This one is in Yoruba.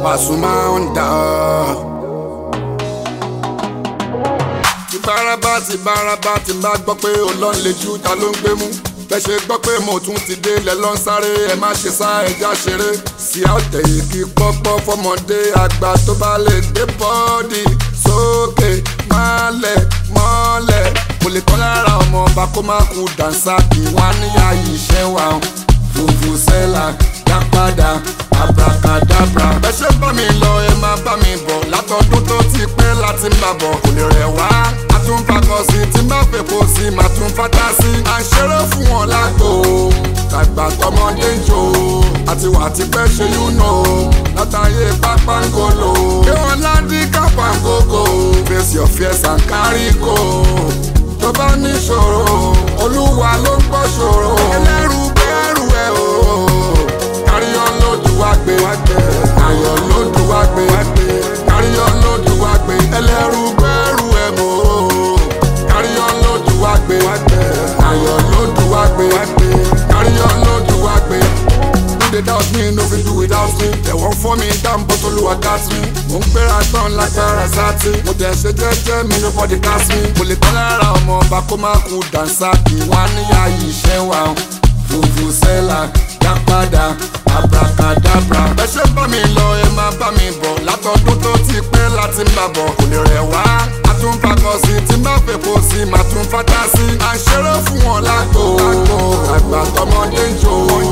Pasuma Onda. ti bárabá ti bárabá ti bá gbọ́ pé olóń lè ju ta ló ń gbé mú bẹ́ẹ̀ ṣe gbọ́ pé mo tún ti dé lẹ̀ lọ́n sáré ẹ má ṣe sá ẹja ṣeré sí àtẹ̀ yìí kí pọ́pọ́ fọmọdé àgbà tó bá lè gbé bọ́ọ̀dì sókè mọ́lẹ̀ mọ́lẹ̀ mo lè kọ́ lára ọmọ ọba kó má kú dànsá kí wọ́n á níyà yìí ṣẹ́ wa fùfù sẹ́là dá padà abracadabra. ẹ ṣe bá mi lọ ẹ máa bá mi bọ̀ látọdún tó ti pẹ́ láti ń bà bọ̀ kò lè rẹ̀ wá. a tún fakọ sí tí n bá fèpo sí màá tún fata sí. à ń ṣeré fún wọn lágbo tàgbà tọmọdé ń jò àti wà tí pẹ́ ṣe yúnà látàyè pápángolo. kí wọ́n ládì kápángógó face your fears and carry go. tó bá níṣòro olúwa ló ń gbọ́ ṣòro. ẹlẹ́rù bẹ́ẹ̀rù ẹ̀ o káríyọ́ lódù wá gbé ayọ̀ lódù wá gbé káríyọ́ lódù wá gbé ẹlẹ́rù gbẹ́rù ẹ̀ mọ́ káríyọ́ lódù wá gbé ayọ̀ lódù wá gbé káríyọ́ lódù wá gbé. Do they doubt me, no fit do without me. They won't for me down, but Olúwa got me. Mo ń gbéra tán lágbára sátì. Mo tẹ̀ ṣe jẹ́jẹ́ mi, nobody cast me. Mo lè tán lára ọmọ ọba kó má kú dànsá kí wọ́n á níyà yìí ṣẹ́ wa. Fùfù sẹ́là dá padà abracadabra. ẹ ṣe bá mi lọ ẹ máa bá mi bọ̀ látọdún tó ti pẹ́ láti ń bà bọ̀ kò lè rẹ̀ wá. a tún fakọ sí tí má fèpo sí má tún fata sí. à ń ṣeré fún wọn lágbo àgbà tọmọdé ń jò